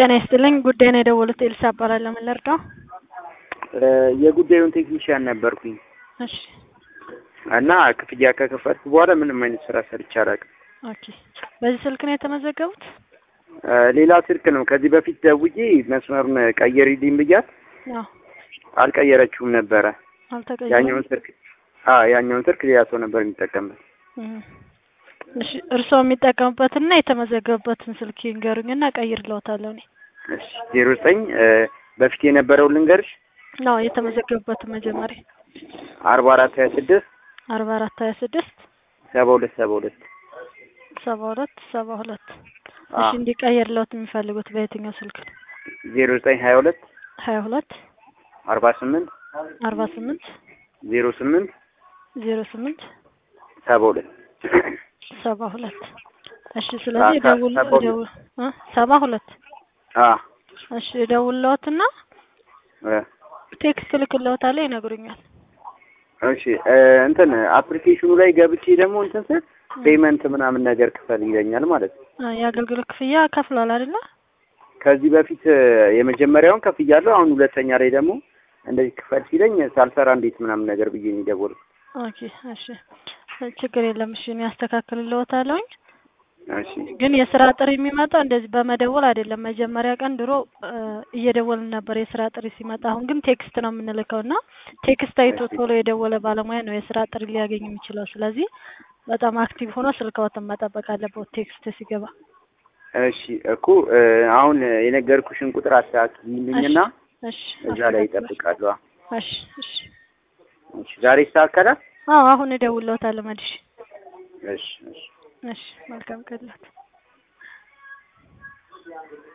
ጤና ይስጥልኝ ጉዳይ ነው የደወሉት ኤልሳ እባላለሁ ምን ልርዳው የጉዳዩን ቴክኒሽያን ነበርኩኝ እሺ እና ክፍያ ከከፈልኩ በኋላ ምንም አይነት ስራ ሰርቼ አላውቅም። ኦኬ በዚህ ስልክ ነው የተመዘገቡት ሌላ ስልክ ነው። ከዚህ በፊት ደውዬ መስመሩን ቀይሪልኝ ብያት አዎ አልቀየረችውም ነበረ። አልተቀየረም ያኛውን ስልክ አዎ ያኛውን ስልክ ሌላ ሰው ነበር የሚጠቀምበት። እም። እሺ እርስዎ የሚጠቀሙበትና የተመዘገቡበትን ስልክ ይንገሩኝና እቀይርልዎታለሁ እኔ እሺ ዜሮ ዘጠኝ በፊት የነበረውን ልንገርሽ ነው የተመዘገቡበትን መጀመሪያ አርባ አራት ሀያ ስድስት አርባ አራት ሀያ ስድስት ሰባ ሁለት ሰባ ሁለት ሰባ ሁለት ሰባ ሁለት እሺ እንዲቀየርልዎት የሚፈልጉት በየትኛው ስልክ ነው ዜሮ ዘጠኝ ሀያ ሁለት ሀያ ሁለት አርባ ስምንት አርባ ስምንት ዜሮ ስምንት ዜሮ ስምንት ሰባ ሁለት ሰባ ሁለት እሺ ስለዚህ ሰባ ደውል ሁለት ደውል እ ሰባ ሁለት አ እሺ ደውልልዎትና እ ቴክስት እልክልዎታለሁ ይነግሩኛል እሺ እ እንትን አፕሊኬሽኑ ላይ ገብቼ ደግሞ እንትን ስል ፔመንት ምናምን ነገር ክፈል ይለኛል ማለት ነው። አ የአገልግሎት ክፍያ ከፍሏል አይደለ ከዚህ በፊት እ የመጀመሪያውን ከፍያለሁ። አሁን ሁለተኛ ላይ ደግሞ እንደዚህ ክፈል ሲለኝ ሳልሰራ እንዴት ምናምን ነገር ብዬ ነው የደወልኩት። ኦኬ እሺ ችግር የለም እሺ እኔ አስተካክልልዎታለሁኝ እሺ ግን የስራ ጥሪ የሚመጣው እንደዚህ በመደወል አይደለም። መጀመሪያ ቀን ድሮ እ እየደወልን ነበር የስራ ጥሪ ሲመጣ። አሁን ግን ቴክስት ነው የምንልከው እና ቴክስት አይቶ ቶሎ የደወለ ባለሙያ ነው የስራ ጥሪ ሊያገኝ የሚችለው። ስለዚህ በጣም አክቲቭ ሆኖ ስልክዎትን መጠበቅ አለበት ቴክስት ሲገባ። እሺ እኮ እ አሁን የነገርኩሽን ቁጥር አስተካክልልኝና እሺ እዛ ላይ ይጠብቃሉ። እሺ እሺ እሺ ዛሬ ይስተካከላል? አዎ አሁን እደውልልዎታለሁ መልሼ። እሺ እሺ እሺ መልካም ቀን ይሁንልዎት።